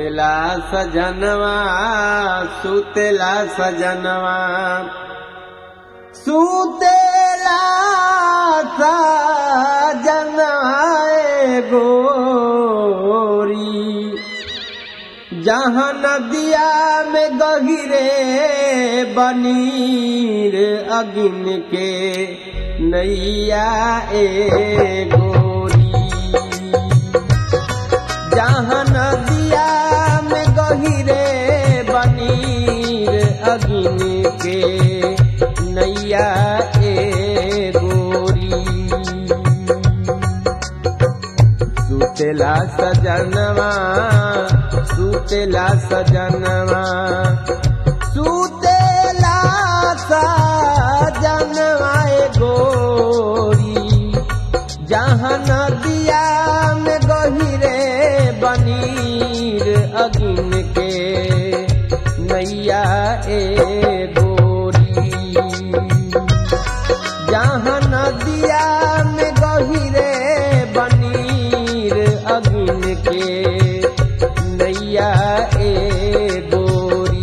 सुतेला सजनवा सुतेला सजनवा सुतेला सजनवा ए गोरी जहाँ नदिया में गहिरे बनीर अगिन के नैया ए गोरी जहाँ नदिया में गहिरे बनीर अगिन के नैया ए गोरी सुतेला सजनवा सुतेला सजनवा सुतेला सजनवा ए गोरी जहाँ नदिया में गहिरे बनीर अगिन के नैया ए गोरी जहाँ नदिया में गहिरे बनीर अगिन के नैया ए गोरी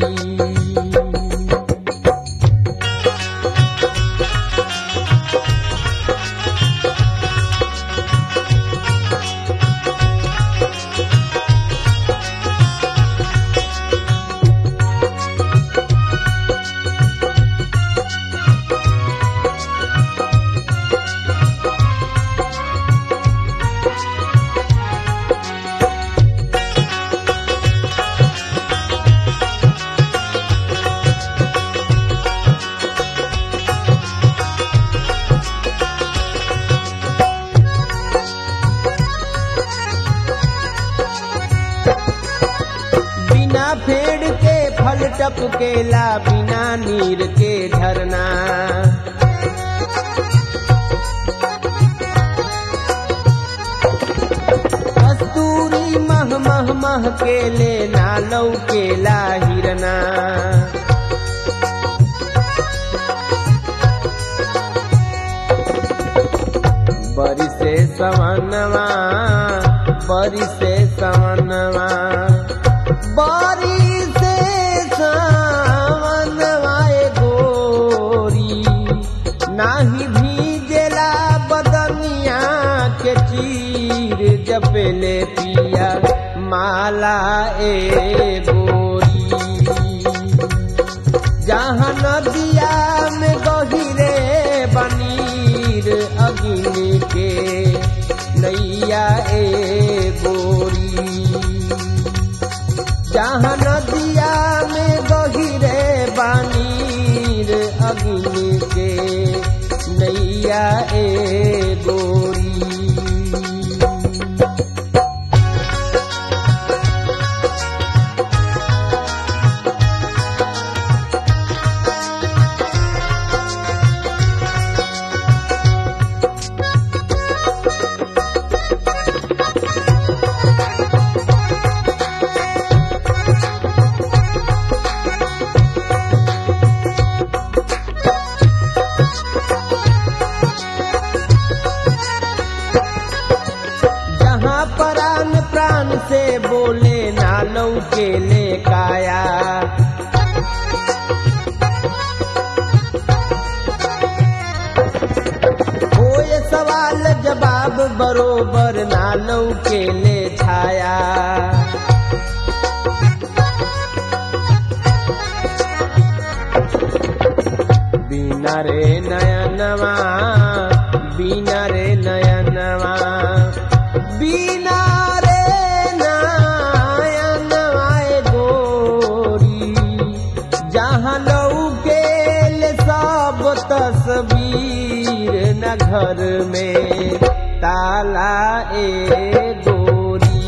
बिना फेड़ के फल टपकेला बिना नीर के झरना कस्तूरी मह मह मह के ले नालौ केला हिरना बरी से सवनवा बरी से सवनवा बरी से सवनवा ए गोरी नाही भीजेला बदनिया के चीर जपेले पिया माला ए गोरी जहाँ नदिया में गहिरे बनीर अगिन के नैया ए गोरी जहाँ नदिया में गहिरे बनीर अगिन के नैया ए गोरी जहाँ प्राण प्राण से बोले नालौ के ले काया होए सवाल जवाब बरोबर नालौ के ले छाया बिना रे नयनवा बिना रे नयनवा बिना रे नयनवा ए गोरी जहाँ लौके ले सब तस्वीर न घर में ताला ए गोरी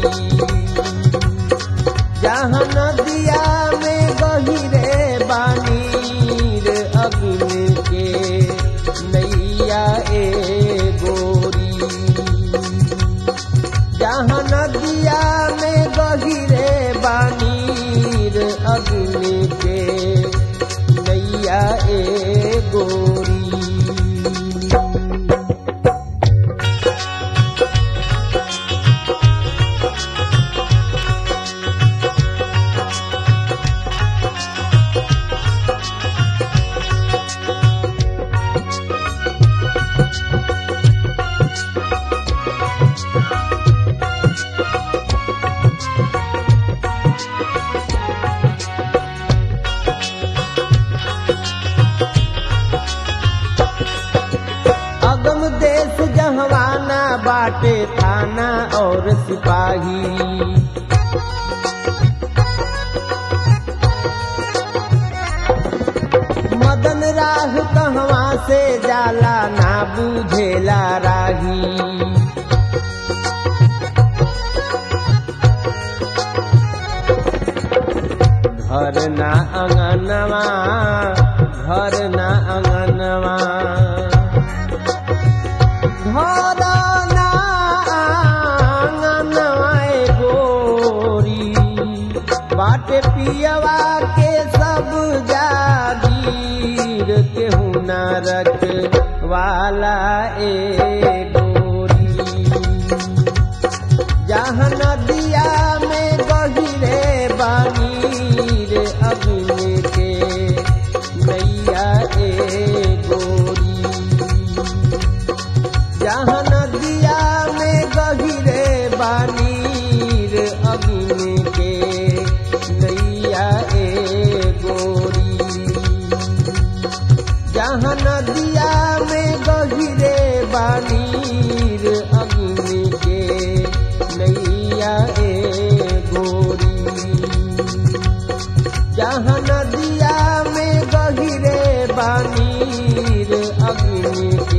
जहाँ नदिया में गहिरे बानीर अग्नि के नैया ए गोरी जहाँ नदिया में गहिरे बानीर अग्नि के नैया ए गोरी जहवाना बाटे थाना और सिपाही मदन राह कहवा से जाला ना बुझेला राही घर ना अंगनवा घर ना अंगनवा घर ना आंगनवा ए गोरी बाटे पियवा के सब जागीर केहू ना रख वाला ए गोरी जहाँ नदिया में गहिरे बानी रे अग्नि के नैया ए गोरी जहाँ नदिया में गहिरे बानी रे अग्नि के नैया ए गोरी जहाँ नदिया में गहिरे बानीर अग्नि के नैया ए गोरी जहाँ नदिया में गहिरे बानीर अग्नि